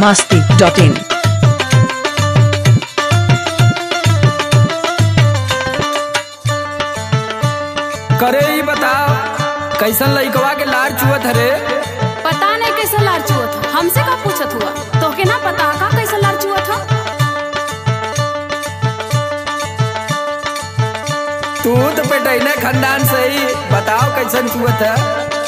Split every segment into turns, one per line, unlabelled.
masti.in.
करे ही बताओ कैसन लइकवा के लार चुअत हरे
पता नहीं कैसे लार चुअत हो हमसे का पूछत हुआ तो के ना पता का कैसे लार चुअत हो
तू तो पेटैने खानदान से ही बताओ कैसन चुअत है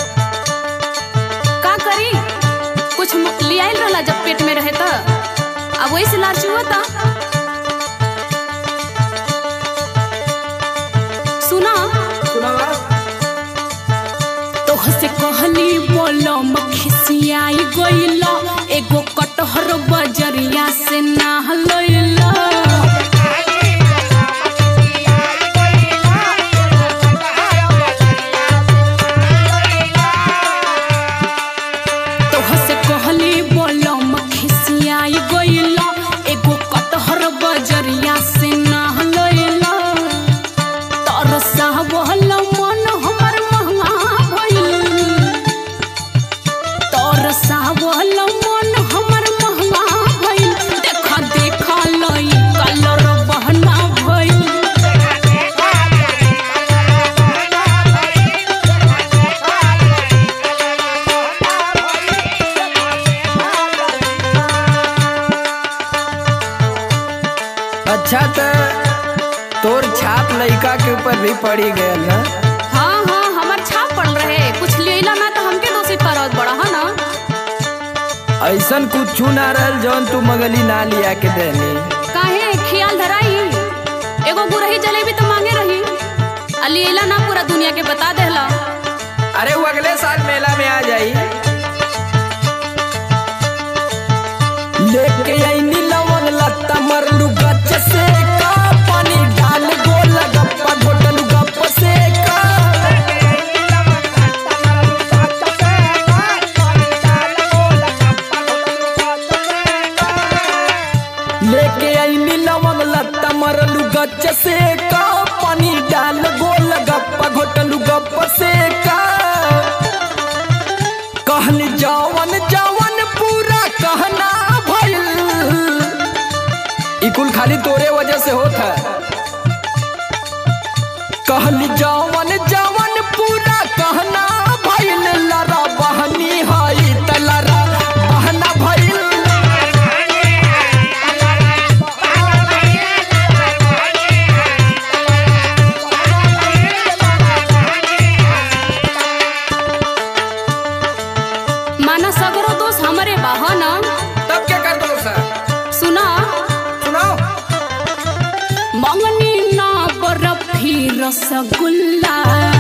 का करी कुछ म- लियाइल रहला जब पेट में रहे त अब वही से लार चुअता सुना
सुनावा
तोह से कहली बोलो मखिसियाई गइला एगो कटहर बजरिया से ना लइला तोह से कहली बोलो मखिसियाई गइला एगो कटहर बजरिया से ना लइला तरसा बहल मन हमर महंगा भइल तरसा बहल मन हमर महंगा भइल देखा देखा लई कलर बहना भइल
अच्छा तो तोर छाप लइका के ऊपर भी पड़ी गयल ना
हाँ हाँ हमर छाप पड़ रहे कुछ लेला ना तो हमके दोषी करत बड़ा है ना
ऐसन कुछ ना रहल जौन तू मगली ना लिया के देनी
काहे खियाल धराई एगो गुरही जलेबी तो मांगे रही आ लेला ना पूरा दुनिया के बता देला
अरे वो अगले साल मेला में आ जाई लेके आईनी लवन लत्ता मरलू गच्छ से का पानी डाल गोल गप्पा घोटलू गप्प से का लेके आईनी लवन लत्ता मरलू गच्छ से का पानी डाल गोल गप्पा घोटलू गप्प से का कहन जवन जवन पूरा कहना भइल ई कुल खाली तोरे वजह से होत है कहन जवन जवन पूरा कहना भइल लरा बहनी हई त लरा बहना भइल
माना सगरो दोष हमरे बा ह ना
तब क्या कर दो सर
सुना
सुनाओ
मंगनी ना बर्फी रसगुल्ला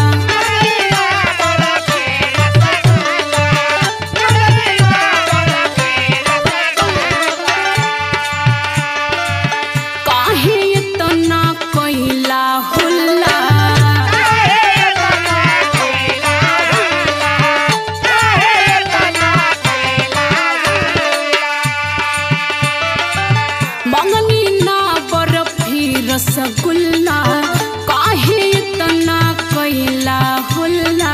काहे इतना कैला हुल्ला मंगनी ना बर्फी रसगुल्ला काहे इतना कैला हुल्ला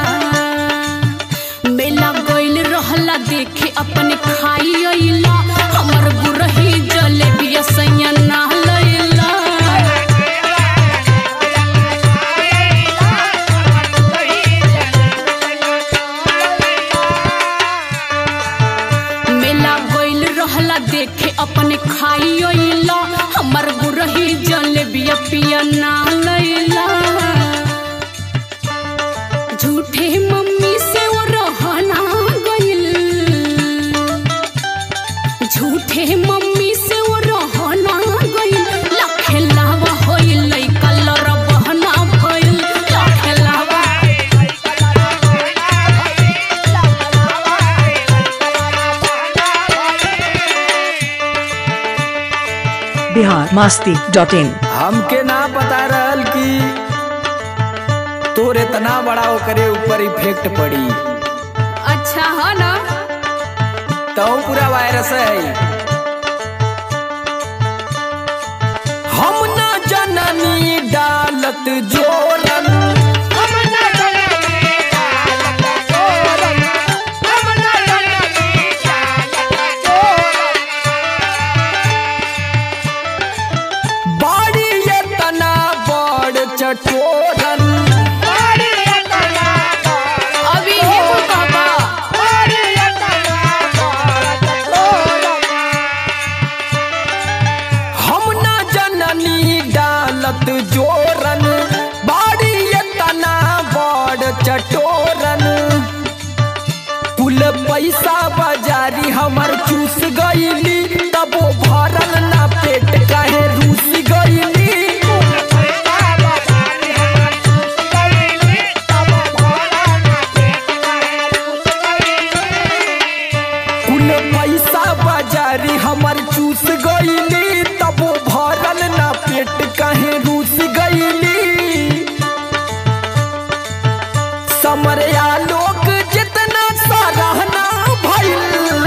मेला गइल रहला देखे अपने खाई अइला हमर गुरही जलेबी सैया ना लइला मेला गइल रहला देखे अपने खाई अइला हमर गुरही जलेबी पिया ना लइला झूठे मम्मी से वो रहना गइल झूठे मम्मी से वो रहना गइल लखे लावा होइल कलर बहना भइल लखे लावा
Bihar masti.in.
हमके ना पता रहल कि तोर इतना बड़ा ओकरे ऊपर इफेक्ट पड़ी
अच्छा है ना
तो पूरा वायरस है हम ना जननी डालत जोरन चटोरन
अभी हे कुल कहबा
हम ना जननी डालत जोरन बाड़ी तना बड़ चटोरन कुल पैसा बाजारी हमर चूस गईली तबो भरल ना पेट काहे रूस गईली कुल पैसा बाजारी हमर चूस गईली तबो भरल ना पेट काहे रूस गईली समरया लोग जितना सराहना भइल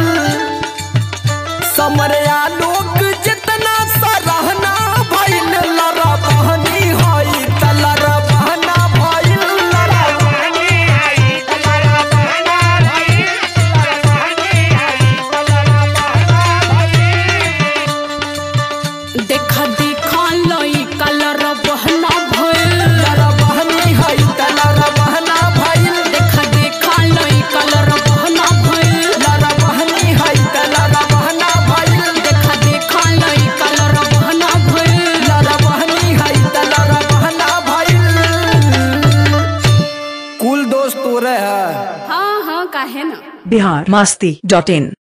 समरया लोग जितना सराहना भइल लड़ा बहनी हई त लड़ा बहना भइल लड़ा
देखा देखा लई कलर बहना भइल
लड़ा बहनी हई त लड़ा बहना भइल
देखा देखा लई कलर बहना भइल
लड़ा बहनी हई त लड़ा बहना भइल
देखा देखा लई कलर बहना भइल
लड़ा बहनी हई त लड़ा बहना भइल कुल दोस्त तोरे है
हाँ हाँ काहे ना
बिहार मस्ती डॉट इन